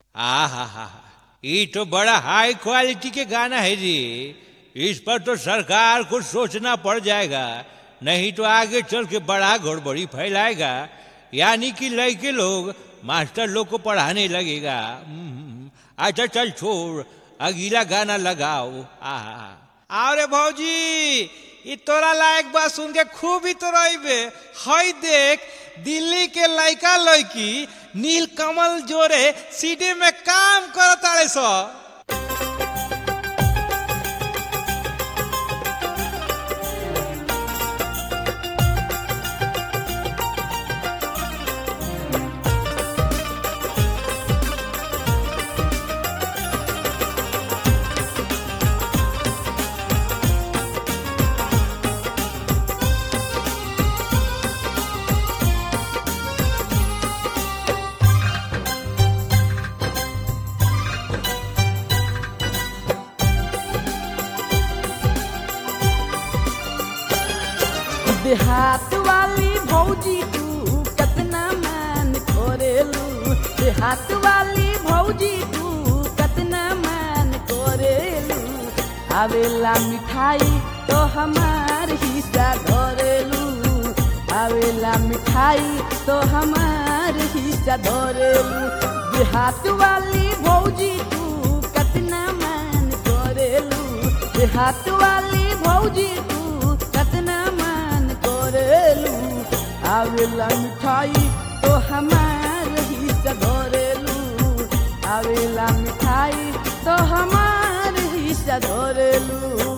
आ हा हा ये तो बड़ा हाई क्वालिटी के गाना है जी इस पर तो सरकार को सोचना पड़ जाएगा नहीं तो आगे चल के बड़ा गड़बड़ी फैलाएगा यानी कि लड़के लोग मास्टर लोग को पढ़ाने लगेगा हम्म, अच्छा चल छोड़ अगला गाना लगाओ आ अरे भौजी ई तोरा लायक बात सुन के खूब ही तो रहिबे हई देख दिल्ली के लड़का लड़की नीलकमल जोरे सीडी में काम करताड़े सो देहात वाली भौजी तू कतना मान करेलू देहात वाली भौजी तू कतना मान करेलू आवेला मिठाई तो हमार हिस्सा धरेलू आवेला मिठाई तो हमार हिस्सा धरेलू देहात वाली भौजी तू कतना मान करेलू देहात वाली भौजी तू कतना मान करेलू आवेला मिठाई तो हमार हिस्सा धरेलू आवेला मिठाई तो हमार हिस्सा धरेलू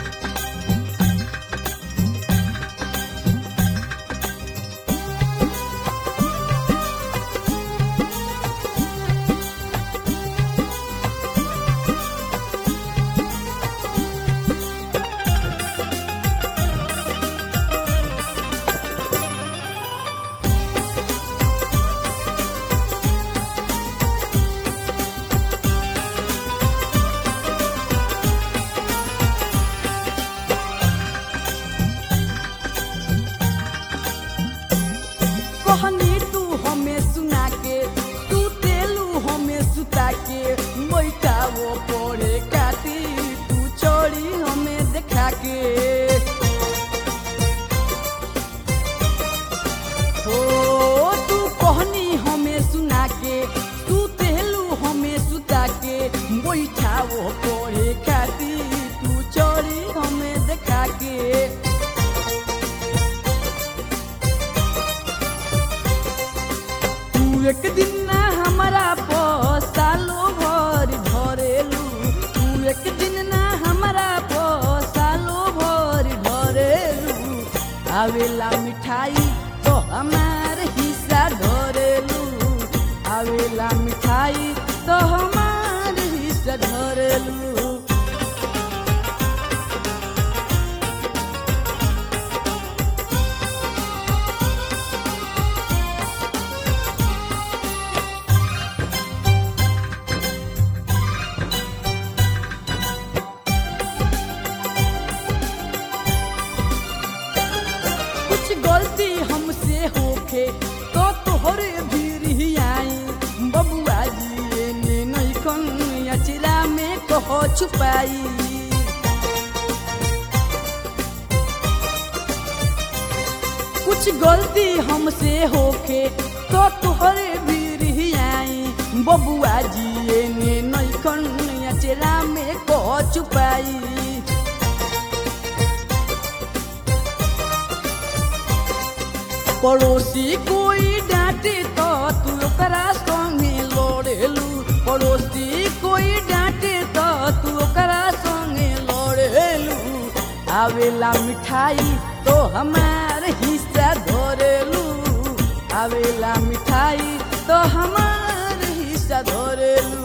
कहनी तू हमें सुना के तू तेलू हमें सुता के मैका वो पड़े काटी तू चोरी हमें देखा के हो तू कहनी हमें सुना के तू तेलू हमें सुता के बैठा वो पड़े काटी तू चोरी हमें देखा के तू एक दिन ना हमारा सालो भर भरेलू तू एक दिन ना हमारा सालो भर भरेलू आवेला मिठाई तो हमार हिस्सा धरेलू आवेला मिठाई तो हमार हिस्सा धरेलू कुछ गलती हमसे होखे तो तोहरे भी आई बबुआ जी ने नहीं कन अचरा में कहो छुपाई कुछ गलती हमसे होखे तो तोहरे भी आई बबुआ जी ने नहीं कन अचरा में कहो छुपाई पड़ोसी कोई डांटे तो तू ओकरा संगे लड़ेलू पड़ोसी कोई डांटे तो तू ओकरा संगे लड़ेलू आवेला मिठाई तो हमार हिस्सा धरेलू आवेला मिठाई तो हमार हिस्सा धरेलू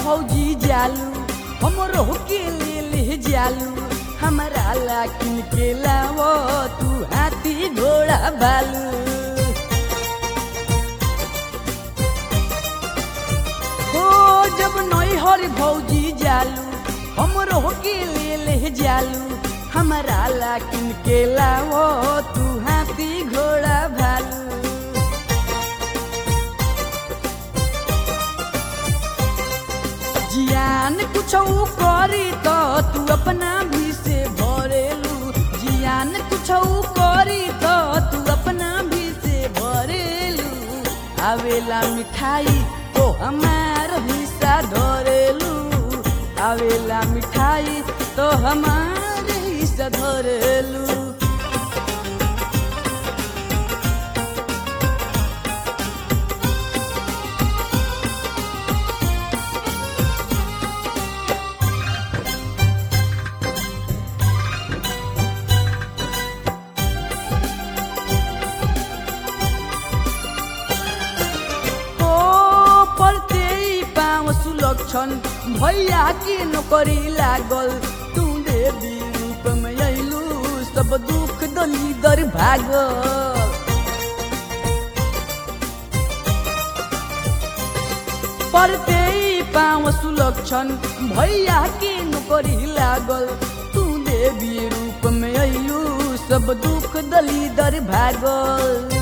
भौजी जालू हमरो के ले ले जालू हमारा ला किन के लावो तू हाथी घोड़ा बालू ओ जब नई हर भौजी जालू हमरो के ले ले जालू हमारा ला किन के लावो तू हाथी घोड़ा भालू जियान कुछ करी तो तू अपना भी से भरेलू जियान कुछ करी तो तू अपना भी से भरेलू आवेला मिठाई तो हमार हिस्सा धरेलू आवेला मिठाई तो हमार हिस्सा धरेलू ओ पलते पाँव सुलक्षण भैया के नौकरी लागल तू देवी रूप में अइलू सब दुख दली दर भागल पढ़ते पाँव सुलक्षण भैया के नौकरी लागल तू देवी रूप में अइलू सब दुख दली दर भागल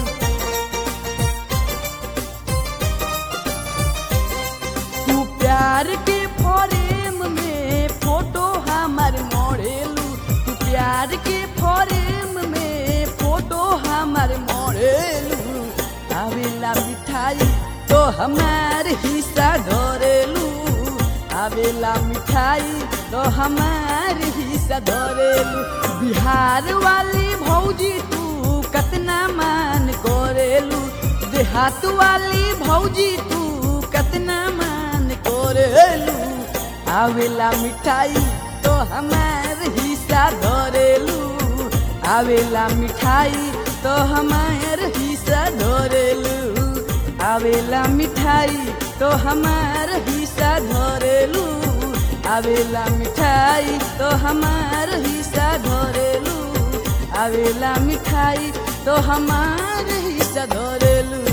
तू प्यार के फरेम में फोटो हमार मोड़ेलू तू प्यार के फरेम में फोटो हमार मोड़ेलू आवेला मिठाई तो हमार हिस्सा धरेलू आवेला मिठाई तो हमार हिस्सा धरेलू बिहार वाली भौजी तू कतना मान करेलू देहात वाली भौजी तू कतना मान करेलू आवेला मिठाई तो हमार हिस्सा धरेलू आवेला मिठाई तो हमार हिस्सा धरेलू आवेला मिठाई तो हमार हिस्सा धरेलू आवेला मिठाई तो हमार हिस्सा धरेलू आवेला मिठाई तो हमार हिस्सा धरेलू